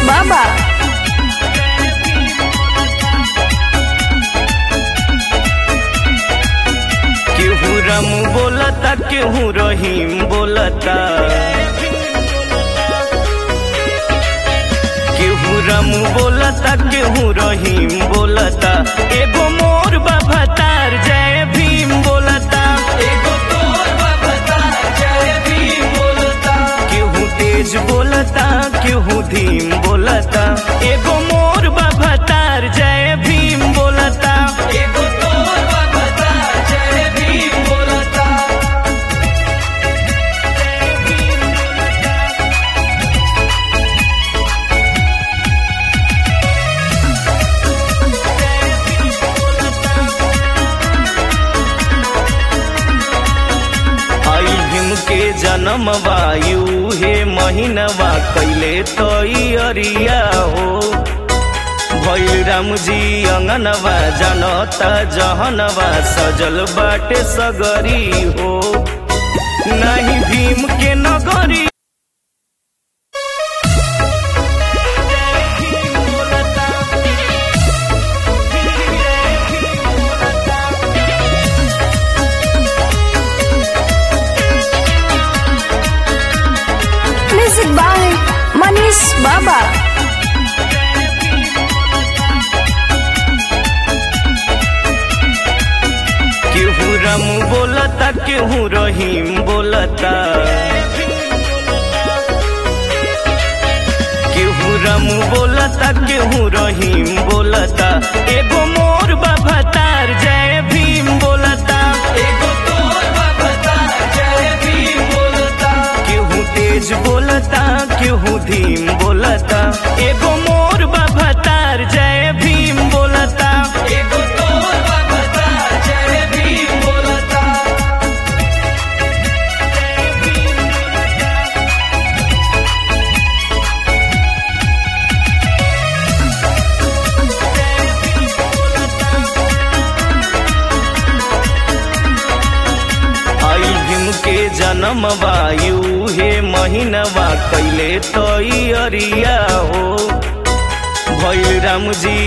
बाबा केहू राम बोलता केहू रहीम बोलता केहू राम बोलता केहू रहीम बोलता एगो मोर बाबा तार जय भीम बोलता एगो तोर बाबा तार जय भीम बोलता केहू तेज बोलता केहू धीम बोलता एगो मोर बाबा तार जय भीम बोलता एगो तोर बाबा तार जय भीम बोलता आई भीम के जन्म वायु हे महीनवा कैले तई अरिया हो भैल राम जी अंगनवा जनता जहनवा सजल बाटे सगरी हो नहीं भीम के नगरी म्यूजिक बाय मनीष बाबा केहू राम बोलता केहू रहीम बोलता केहू राम बोलता केहू रहीम बोलता एगो मोर बाबा तार जय भीम बोलता एगो तोर बाबा तार जय भीम बोलता केहू तेज बोलता केहू धीम बोलता एगो मोर बाबा तार जय भीम बोलता एगो तोर बाबा तार जय भीम बोलता आई भीम के जन्म वायु हे महीनवा कैले तई अरिया हो भैल राम जी